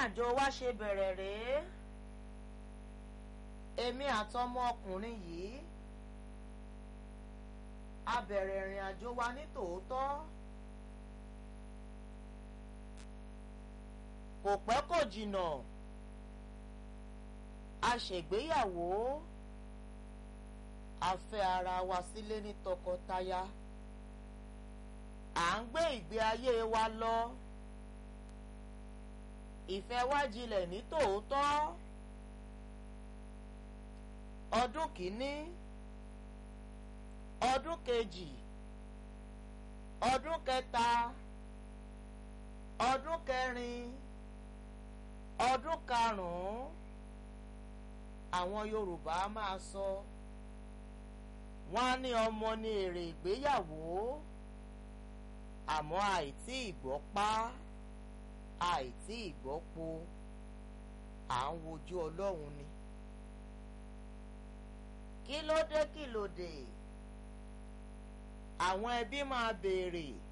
àjò wa ṣe bẹ̀rẹ̀ rèé èmi àtọmọ ọkùnrin yìí a bẹ̀rẹ̀ ìrìn àjò wa ní tòótọ́ kò pẹ́ kò jìnnà a ṣègbéyàwó a fẹ́ ara wa sílé ní tọkọtaya à ń gbé ìgbé ayé wa lọ ìfẹ́ wa jinlẹ̀ ní tòótọ́ ọdún kìíní ọdún kejì ọdún kẹta ọdún kẹrin ọdún karùn-ún àwọn Yorùbá máa sọ wọ́n á ní ọmọ ní èrè ìgbéyàwó àmọ́ àìtí ìgbọ́pá àìtí ìgbọ́po à ń wojú Ọlọ́run ni kí ló dé kí ló dé àwọn ẹbí máa béèrè